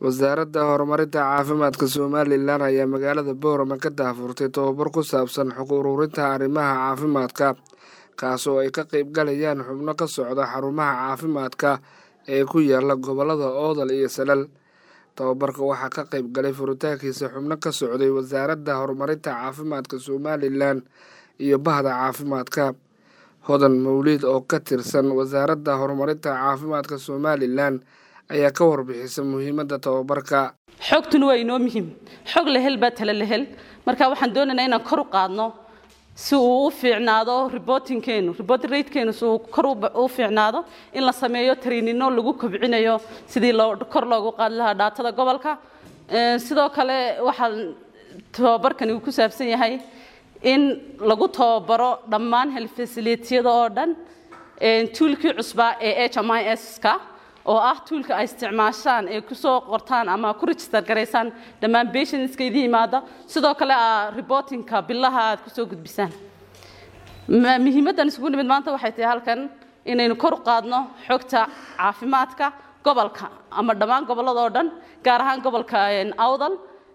wasaaradda horumarinta caafimaadka somalilan ayaa magaalada boorama ka daahfurtay tobabar ku saabsan xog ururinta arrimaha caafimaadka kaas oo ay ka qayb galayaan xubno ka socda xarumaha caafimaadka ee ku yaala gobolada oodal iyo salal tobabarka waxaa ka qayb galay furitaankiisa xubno ka socday wasaaradda horumarinta caafimaadka somalilan iyo bahda caafimaadka hodan mawliid oo ka tirsan wasaaradda horumarinta caafimaadka somalilan ayaa ka warbixisa muhiimadda tobabarka xogtuna waa inoo muhiim xog la hel baa tale la hel marka waxaan doonaynaa inaan kor u qaadno si uu u fiicnaado reportingkeenu reporting ratekeenu si uu kor u fiicnaado in la sameeyo tariinino lagu kobcinayo sidii loo kor loogu qaadi lahaa dhaatada gobolka sidoo kale waxaa tobabarkani uu ku saabsan yahay in lagu tababaro dhammaan health facilitiyada oo dhan tuulkii cusbaa ee h m i s-ka oo ah tuulka ay isticmaashaan ee kusoo qortaan ama ku register garaysaan dhammaan patientska idin yimaada sidoo kale a reportingka bilaha aad kusoo gudbisaan muhiimaddan isugu nimid maanta waxay tahay halkan inaynu kor u qaadno xogta caafimaadka gobolka ama dhammaan gobollada oo dhan gaar ahaan gobolka awdal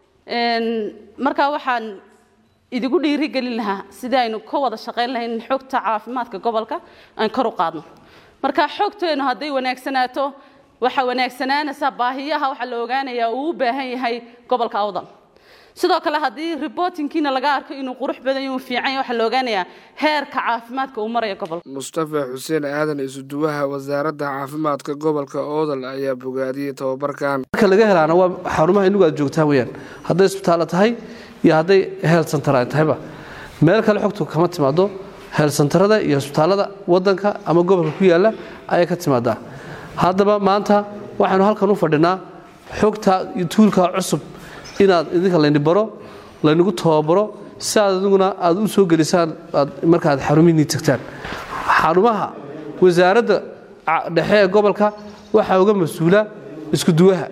markaa waxaan idigu dhiirigelin lahaa sidii aynu ka wada shaqayn lahayn in xogta caafimaadka gobolka aan kor u qaadno marka xogteenu hadday wanaagsanaato waxaa wanaagsanaanaysaa baahiyaha waxaa la ogaanayaa uu u baahan yahay gobolka awdal sidoo kale haddii reportingkiina laga arko inuu qurux badan yahay uu fiican yahay waxaa la ogaanayaa heerka caafimaadka uu maraya gobolka mustafa xuseen aadan isuduwaha wasaaradda caafimaadka gobolka oodal ayaa bogaadiyey tobabarkan marka laga helaana waa xarumaha inagu aad joogtaan weyaan hadday isbitaalla tahay iyo hadday health center ay tahayba meel kale xogtu kama timaado heelsantarada iyo isbitaallada wadanka ama gobolka ku yaala ayay ka timaadaa haddaba maanta waxaynu halkan u fadhinaa xogta tuulka cusub inaad idinka layni baro laynagu tababaro si aad adiguna aad u soo gelisaan markaaad xarumihiinii tagtaan xarumaha wasaaradda dhexe ee gobolka waxaa uga mas-uula iskuduwaha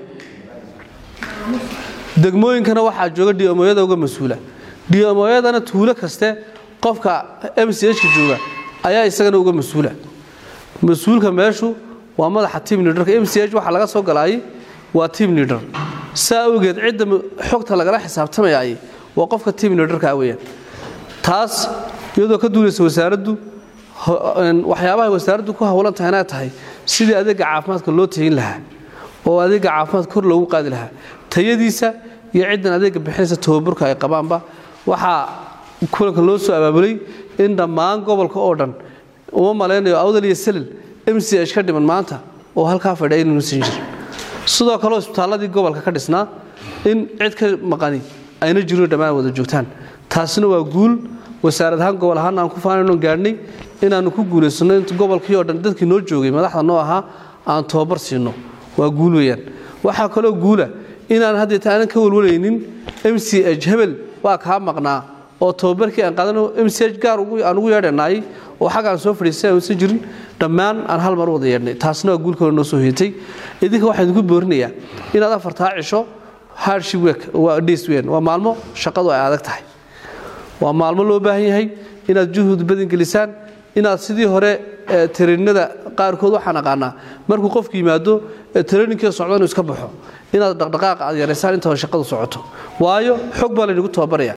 degmooyinkana waxaa jooga diomoyada uga mas-uula diomoyadana tuulo kaste qofka m c h ka jooga ayaa isagana uga mas-uula mas-uulka meeshu waa madaxa team leaderka m c h waxaa laga soo galaayay waa team leader saa awgeed cidda xogta lagala xisaabtamayay waa qofka team leaderka weyaan taas iyadoo ka duulaysa wasaaraddu waxyaabaha wasaaraddu ku howlan tahay inay tahay sidii adeega caafimaadka loo tayin lahaa oo adeega caafimaadka kor loogu qaadi lahaa tayadiisa iyo ciddan adeega bixinaysa tababurka ay qabaanba waxaa kulanka loo soo abaabulay in dhammaan gobolka oo dhan uma malaynayo awdal iyo salil m c h ka dhiman maanta oo halkaa fadhiya inuusan jirin sidoo kaleo isbitaalladii gobolka ka dhisnaa in cid ka maqani ayna jiro dhammaan wada joogtaan taasina waa guul wasaarad ahaan gobol ahaan aan ku faanayno gaadhnay inaannu ku guulaysanno in gobolkii oo dhan dadkii noo joogay madaxda noo ahaa aan tababar siinno waa guul weyaan waxaa kaloo guula inaan haddeeta aanan ka walwalaynin m c h hebel waa kaa maqnaa oo tababarkii aan qaadano m c h gaar aan ugu yeedhanaayay oo xaggaan soo fadhiistay aansan jirin dhammaan aan hal mar wada yeedhnay taasna waa guulkalo noo soo hoyatay idinka waxaan idinku boorinayaa inaad afartaa cisho hardship week waa days weyn waa maalmo shaqadu ay adag tahay waa maalmo loo baahan yahay inaad juhud badin gelisaan inaad sidii hore tarainada qaarkood waxaan aqaanaa markuu qofku yimaado taraininkiia socdo inuu iska baxo inaad dhaqdhaqaaqa aad yaraysaan intaba shaqadu socoto waayo xog baa laynagu tababaraya